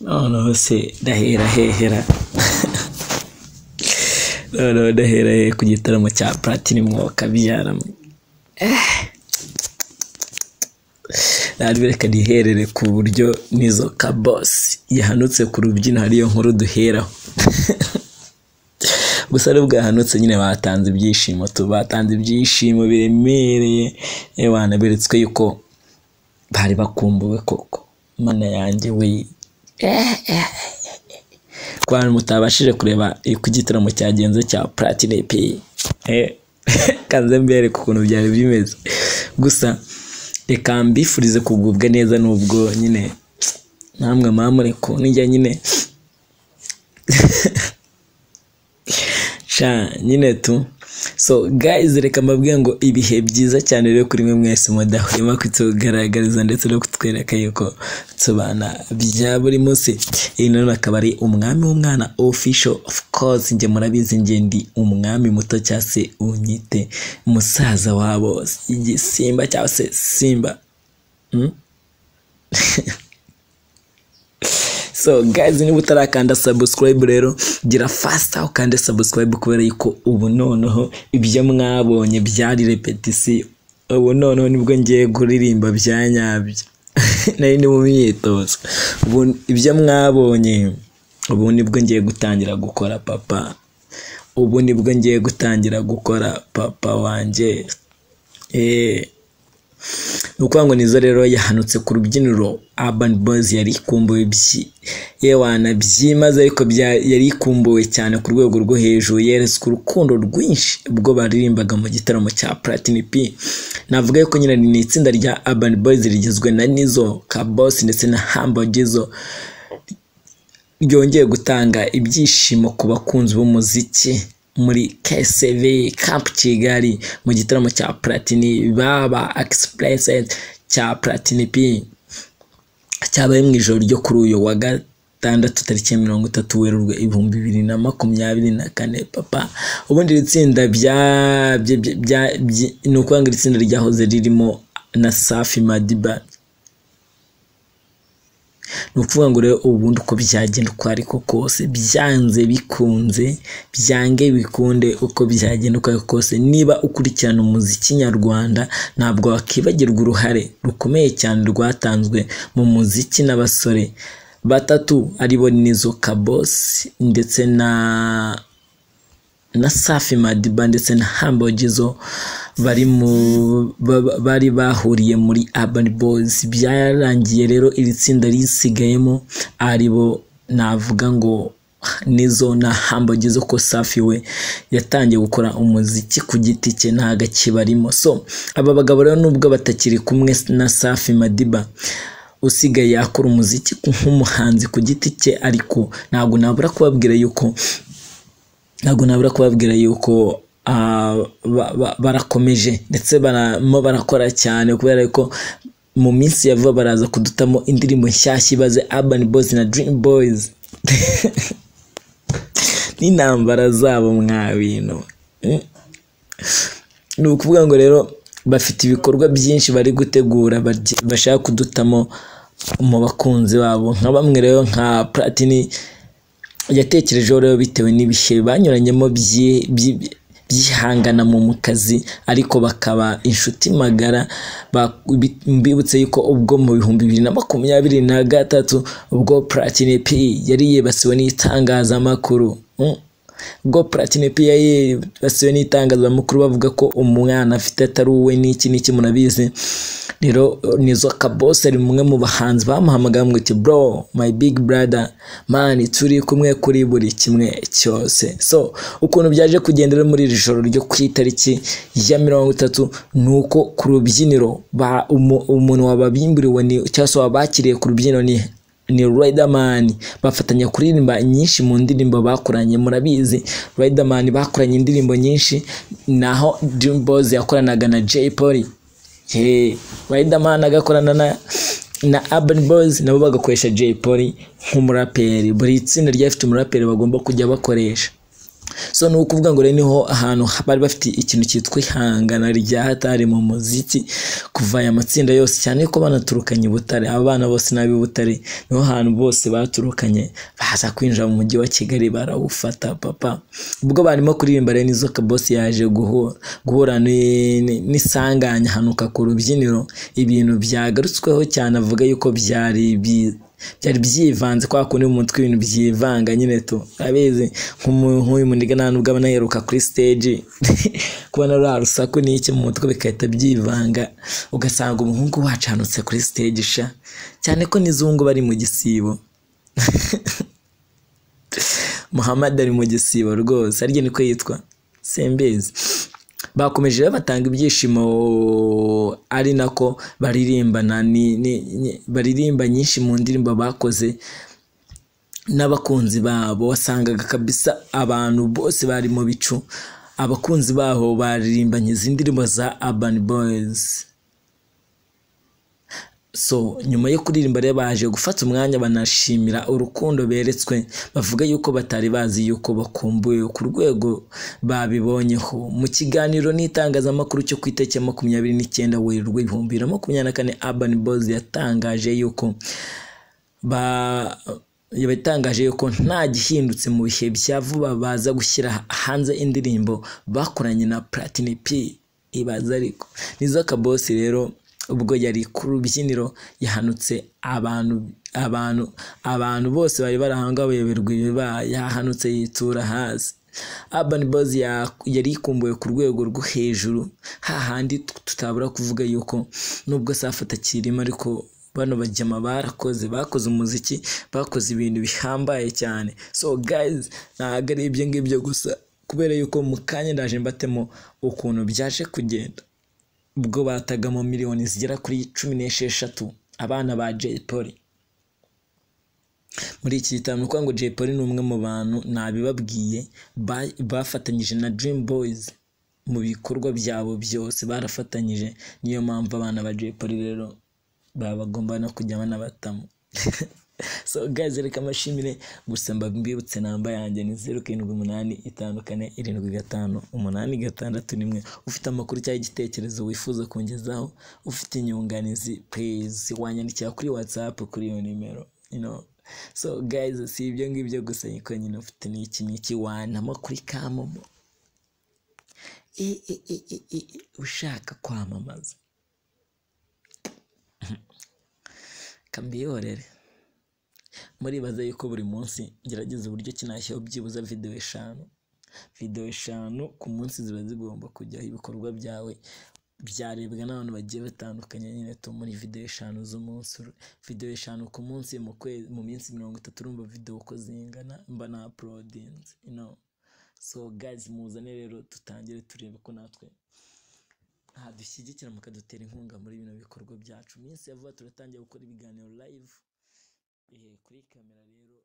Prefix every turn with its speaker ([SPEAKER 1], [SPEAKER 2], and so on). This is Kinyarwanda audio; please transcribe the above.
[SPEAKER 1] noneho se ndahera hehera noneho ndahera hehe ku gitaramo cya platini wakabyara ntabwo reka niherere ku buryo n'izo kabosi yahanutse ku rubyino hariyo nkuru duheraho gusa nubwo yahanutse nyine batanze ibyishimo batanze ibyishimo biremereye yewe beretswe yuko bari bakumbuwe koko mana yanjye we ku bantu mutabashije kureba uko igitaramo cyagenze cya platine peyi kanze mbereke ukuntu byari bimeze gusa reka mbifurize kugubwa neza nubwo nyine namwe mpamureko nijya nyine sha nyine tu so guys reka mbabwire ngo ibihe byiza cyane rero kuri mwe mwese mudahwema kutugaragariza ndetse no kutwereka yuko tubana bya buri munsi iyi none akaba ari umwami w'umwana official of course njye murabizi njye ndi umwami muto cyangwa se unyite musaza wabo igisimba cyangwa se simba Hmm? so guys niba utarakanda subscribe rero gira faster ukande subscribe kubera yuko ubu noneho ibyo mwabonye byari repetisiyo ubu noneho nibwo ngiye kuririmba bya nyabyo nari ndi mu myitozo ubu ibyo mwabonye ubu nibwo ngiye gutangira gukora papa ubu nibwo ngiye gutangira gukora papa wanjye eee ni ukuvuga ngo nizo rero yahanutse ku rubyiniro urban boys yari ikumbuwe yewana byimaze ariko yari ikumbuwe cyane ku rwego rwo hejuru yeretswe urukundo rwinshi ubwo baririmbaga mu gitaramo cya platini p navuga yuko nyine ni itsinda rya urban boys rigizwe na nizo kabosi ndetse na hambagizo ryongeye gutanga ibyishimo ku bakunzi b'umuziki muri KSV Camp Kigali mu gitaramo cya Platini baba Express cya Platini P cyabaye mu ijoro ryo kuri uyu wa gatandatu tariki mirongo itatu werurwe ibihumbi bibiri na makumyabiri na kane papa ubundi iri tsinda bya ni ukuvuga ngo iri tsinda ryahoze ririmo na Safi Madiba ni ukuvuga ngo rero ubundi uko byagenda uko ariko kose byanze bikunze byange bikunde uko byagenda uko ariko kose niba ukurikirana umuziki nyarwanda ntabwo wakibagirwa uruhare rukomeye cyane rwatanzwe mu muziki n'abasore batatu aribo nizo kabosi ndetse na na safi madiba ndetse na hambogizo bari mu bari bahuriye muri urban boys byarangiye rero iri tsinda risigayemo aribo navuga ngo nizo na hambogizo ko safi we yatangiye gukora umuziki ku giti cye ntago akibarimo so aba bagabo rero nubwo batakiri kumwe na safi madiba usigaye yakora umuziki nk'umuhanzi ku giti cye ariko ntabwo nabura kubabwira yuko ntabwo nabura kubabwira yuko barakomeje ndetse baramo barakora cyane kubera ko mu minsi ya vuba baraza kudutamo indirimbo nshyashya ibaze urban boys na dream boys n'intambara zabo mwa bintu ni ukuvuga ngo rero bafite ibikorwa byinshi bari gutegura bashaka kudutamo mu bakunzi babo nka bamwe rero nka platini yatekerejeho rero bitewe n'ibihe banyuranyemo byihangana mu kazi ariko bakaba inshuti magara bibutse yuko ubwo mu bihumbi bibiri na makumyabiri na gatatu ubwo platine p yari yibasiwe n'itangazamakuru ubwo platine p yari yibasiwe n'itangazamakuru bavuga ko umwana afite atari uwe n'iki n'iki murabizi rero nizo kabose ari umwe mu bahanzi bamuhamagaye ati bro my big brother man turi kumwe kuri buri kimwe cyose so ukuntu byaje kugendera muri iri joro ryo ku itariki ya mirongo itatu ni uko ku rubyiniro umuntu wababimburiwe cyangwa se wabakiriye ku rubyiniro ni ni Riderman bafatanya kuririmba nyinshi mu ndirimbo bakoranye murabizi Riderman bakoranye indirimbo nyinshi naho Dream Boys yakoranaga na Jay Polly Riderman agakorana na na Urban Boys nabo bagakoresha Jay Polly nk'umuraperi buri tsinda ryafite umuraperi bagomba kujya bakoresha so ni ukuvuga ngo rero niho ahantu bari bafite ikintu cyitwa ihangana rya hatari mu muziki kuva aya matsinda yose cyane ko banaturukanye i butare aba bana bose n'ab'i butare niho hantu bose baturukanye baza kwinjira mu mujyi wa kigali barawufata papa ubwo barimo kuririmba rero nizo kabosi yaje guhura guhura n'isanganya hanuka ku rubyiniro ibintu byagarutsweho cyane avuga yuko byari byiza byari byivanze kwa kundi mu mutwe ibintu byivanga nyine tu abizi nk'uyu muniga nta nubwo aba anaheruka kuri stage kubona ruriya rusaku n'iki mu mutwe bigahita byivanga ugasanga umuhungu wacanutse kuri stage sha cyane ko n'izungu bari mu gisibo muhammad ari mu gisibo rwose arya niko yitwa simbizi bakomeje batanga ibyishimo ari nako baririmbana baririmba nyinshi mu ndirimbo bakoze n'abakunzi babo wasangaga kabisa abantu bose bari mu bicu abakunzi babo baririmbanye izi ndirimbo za urban boys so nyuma yo kuririmba rero baje gufata umwanya banashimira urukundo beretswe bavuga yuko batari bazi yuko bakumbuye ku rwego babibonyeho mu kiganiro n'itangazamakuru cyo ku itariki ya makumyabiri n'icyenda werurwe ibihumbi bibiri na makumyabiri na kane urban boys yatangaje yuko ba yatangaje yuko nta gihindutse mu bihe bya vuba baza gushyira hanze indirimbo bakoranye na platini p ibaza ariko nizo kabosi rero ubwo yari ku rubyiniro yahanutse abantu abantu abantu bose bari barahanga bayoberwa ibibaye yahanutse yitura hasi urban boys yari ikumbuye ku rwego rwo hejuru hahandi tutabura kuvuga yuko nubwo safi atakirimo ariko bano bajyama barakoze bakoze umuziki bakoze ibintu bihambaye cyane so guys ntabwo ari ibyo ngibyo gusa kubera yuko mu kanya ndaje mbatemo ukuntu byaje kugenda ubwo bataga mu miliyoni zigera kuri cumi n'esheshatu abana ba Jay Polly muri iki gitabo ni ukuvuga ngo Jay Polly ni umwe mu bantu nabibabwiye bafatanyije na Dream Boys mu bikorwa byabo byose barafatanyije niyo mpamvu abana ba Jay Polly rero baba bagomba no kujya banabatamu so guys reka amashimire gusa mbibutse namba yanjye ni zeru karindwi umunani itanu kane irindwi gatanu umunani gatandatu rimwe ufite amakuru cyangwa igitekerezo wifuza kungezaho ufite inyunganizi please wanyandikira kuri whatsapp kuri iyo nimero you know so guys si ibyo ngibyo gusa niko nyine ufite n'iki n'iki wanama kuri kamomo ushaka kwamamaza kambiyorere muribaza yuko buri munsi ngerageza uburyo kinashyiraho byibuze videwo eshanu videwo eshanu ku munsi ziba zigomba kujyaho ibikorwa byawe byarebwa n'abantu bagiye batandukanye nyine tu muri videwo eshanu z'umunsi videwo eshanu ku munsi mu kwezi mu minsi mirongo itatu urumva videwo uko zingana mba na apulodinzi ino so gazi muzane rero dutangire turebe ko natwe dushyigikira mukadutera inkunga muri bino bikorwa byacu iminsi ya vuba turatangira gukora ibiganiro live kuri kamera rero